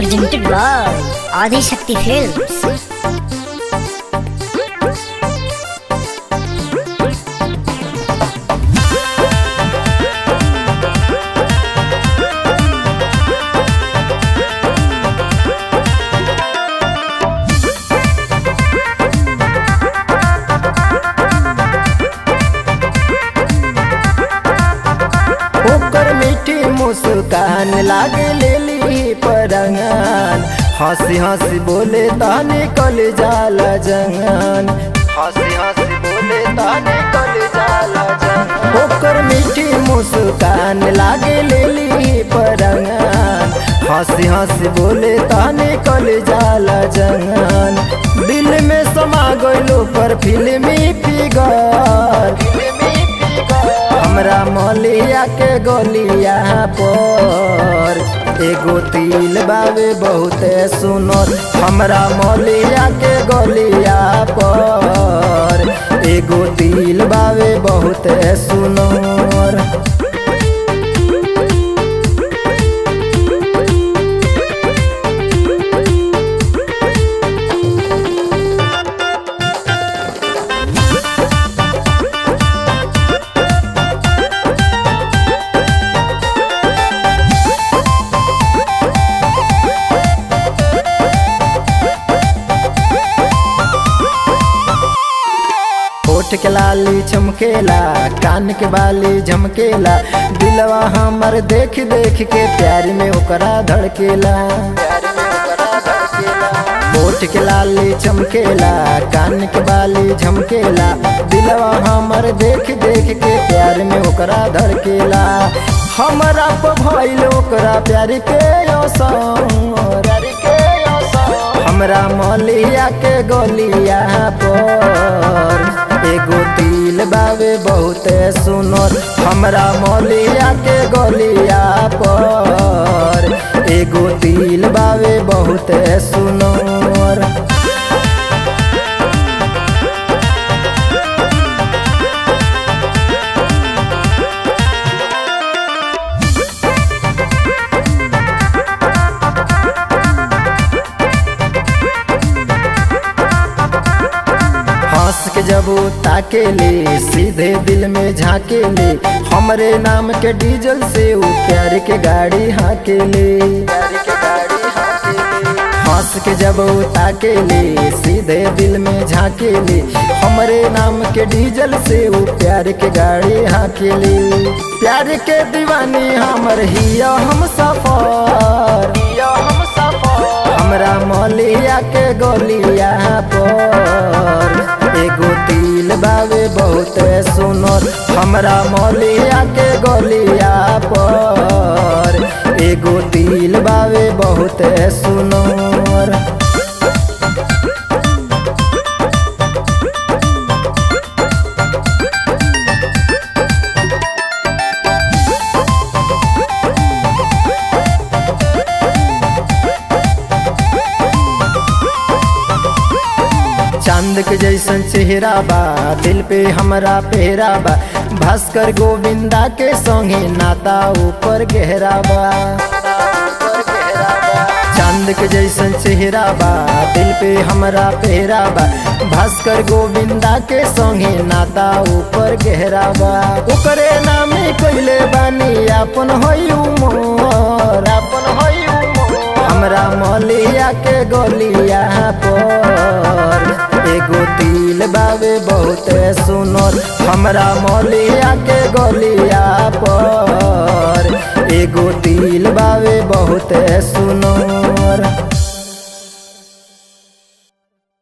presented by Adi Shakti Films. ओकर मीठी मुस्कान लागे लेली परंगन हंसी हंसी बोले ताने कल जाला जंगन हंसी हंसी बोले ताने कल जाला जंगन ओकर मीठी मुस्कान लागे लेली परंगन हंसी हंसी बोले ताने कल जाला जंगन दिल में समा गइलो पर फिल्मी फिगर फिल्मी फिगर हमरा मलिया के गलिया पर एगो तिल बावे बहुते सुनर हमरा मलिया के गलिया पर एगो तिल बावे बहुते सुनर होठ के लाली चमकेला कान के बाली झमकेला दिलवा हमर देख देख के प्यार में ओकरा धड़केला होठ के लाली चमकेला कान के बाली झमकेला दिलवा हमर देख देख के प्यार में ओकरा धड़केला हमरा पर भइल ओकरा प्यार के असर प्यार के असर हमरा मलिया के गलिया पर एगो दिल बावे बहुते सुनर हमरा मलिया के गलिया पर एगो दिल बावे बहुते सुनर हंस के जब वो ताकेले सीधे दिल में झाकेले हमरे नाम के डीजल से वो प्यार के गाड़ी हाकेले हंस के जब वो ताकेले सीधे दिल में झाकेले हमरे नाम के डीजल से वो प्यार के गाड़ी हाकेले प्यार के दीवानी हमर हिया हम सफर हिया हम सफर हमरा मलिया के गलिया पर एगो तिल बावे बहुते सुनर हमरा मलिया के गलिया पर एगो तिल बावे बहुते सुनर चांद के जैसन चेहरा बा दिल पे हमरा पेहरा बा भास्कर गोविंदा के संगे नाता ऊपर गहरा बा चांद के जैसन चेहरा बा दिल पे हमरा पेहरा बा भास्कर गोविंदा के संगे नाता ऊपर गहरा बा ओकरे नामे कइले बानी अपन होई उमर अपन होई उमर हमरा मलिया के गलिया पर एगो तिल बावे बहुते सुनर हमरा मलिया के गलिया पर एगो तिल बावे बहुते सुनर